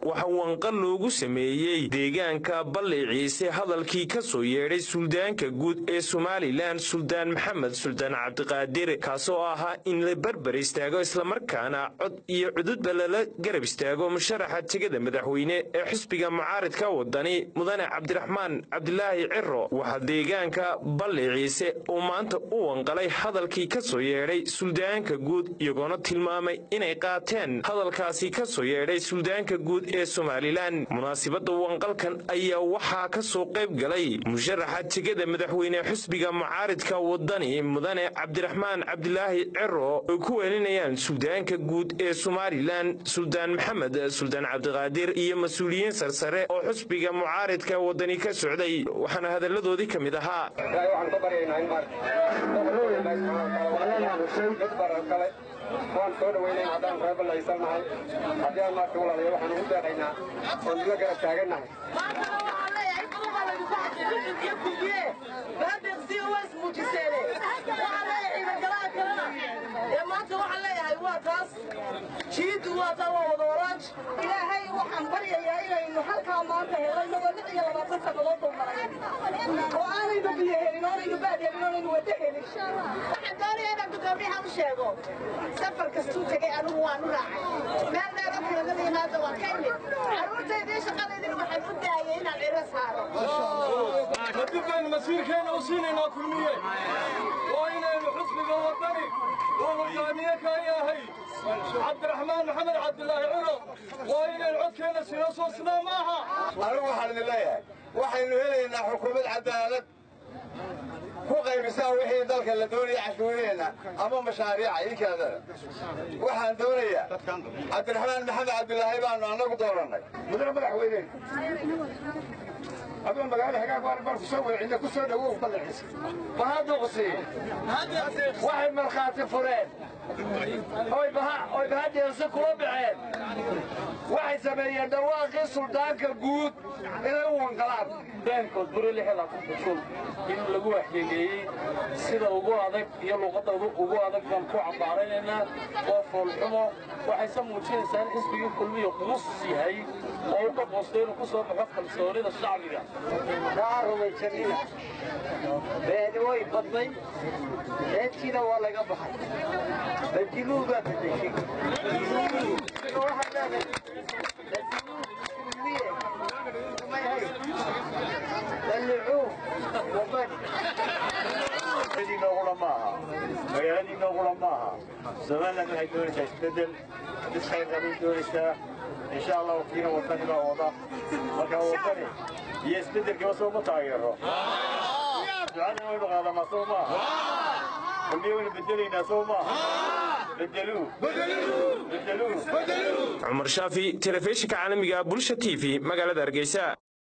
waxa wanqal loogu sameeyey deegaanka balli ciise hadalkii ka soo yeedhay suldaanka guud ee somalilan suldaan maxamed suldaan cabdiqaadir kaasoo ahaa in la barbar istaago islamarkaana cod iyo cududba lala garab istaago musharaxa tegada madaxweyne ee xisbiga mucaaridka wadani mudane cabdiraxmaan cabdilaahi ciro waxaa deegaanka balli ciise uu maanta u wanqalay hadalkii ka soo yeedhay suldaanka guud iyagoona tilmaamay inay qaateen hadalkaasi ka soo yeedhay suldaanka guud ee somalilan munaasibadda wanqalkan ayaa waxaa ka soo qayb galay musharaxa tegada madaxweyne xisbiga mucaaridka wadani mudane cabdiraxmaan cabdilaahi ciro ay ku weelinayaan suldaanka guud ee somalilan suldaan maxamed suldaan cabdiqaadir iyo mas-uuliyiin sarsare oo xisbiga mucaaridka wadani ka socday waxaana hadalladoodii ka mid ahaa waan soo dhawaynayn haddaan reeballaysannahay haddii aan maarka walaalayo waxaan ugu deeqaynaa oon ila garab taagannahay maanta waxaan leeyahay waa taas jiidu waa taa waa wada waraaj ilaahay waxaan baryayaa inaynu halkaa maanta helay nagoo lix iyo labaatan sannadood buu maray oo aanaynu biyo helin oonaynu baad helin oonaynu wada helin waxaan doonaya inaan gudoomiyaha u sheego safar kastuu tegay anigu waan u raacay meel dheero kaladada yimaada waan ka imid carruurtaydii shaqadaydina waxaan u daayay inaan ciro saaro kadib baynu masiirkeenna u siinaynaa kulmiye oo inaynu xusbiga wadani uu hogaamiye ka yahay cabdiraxmaan maxamed cabdilaahi ciro waa inaynu codkeenna sino soo sinaa maaha anigu waxaan idin leeyahay waxaynu helaynaa xukuumad cadaalad ku qaybisaa wixii dalka la doonaya cashuuraheenna ama mashaariica idinkaadana waxaan doonayaa cabdiraxmaan maxamed cabdilaahi baanu annagu doorannay mudane madaxweyne adoo magaalo hagaag waan baan ku soo wadacina ku soo dhawow ballaciisa bahaddu qusiin waxay markhaati fureen oy bahaddeesu kula baxeen waxay sameeyeen dhawaaqii suldaanka guud inay u wanqalaan beenkood buri lixilaatankusul in lagu waxyeeleeyey sida ugu adag iyo luuqadda ugu adag baan ku cambaaraynaynaa waa foolxumo waxayse muujinaysaa in xisbigii kulmiya quus yahay oo u ka boostay inuu ku soo baxo kalsoonida shacbiga kaa rumaysanina beeni way badnay beentiina waa laga baxay badiluu baa bedeshay waxaan leedahay badiluu kulmiye may hay dallicuu wabani noogula maaha magaaladii noogula maaha somaliland waxay doonaysaa isbeddel isxayrqabay doonaysaa insha allah wakiina wadani baa wada marka wadani iyo isbeddelkiiba soo ma taageero ducada waynu qaadamaa soo maaha kulmiye waynu bedelaynaa soo maaha bedeluu bedeluu cumar shaafi telefishinka caalamiga bulsha t v magaalada hargeysa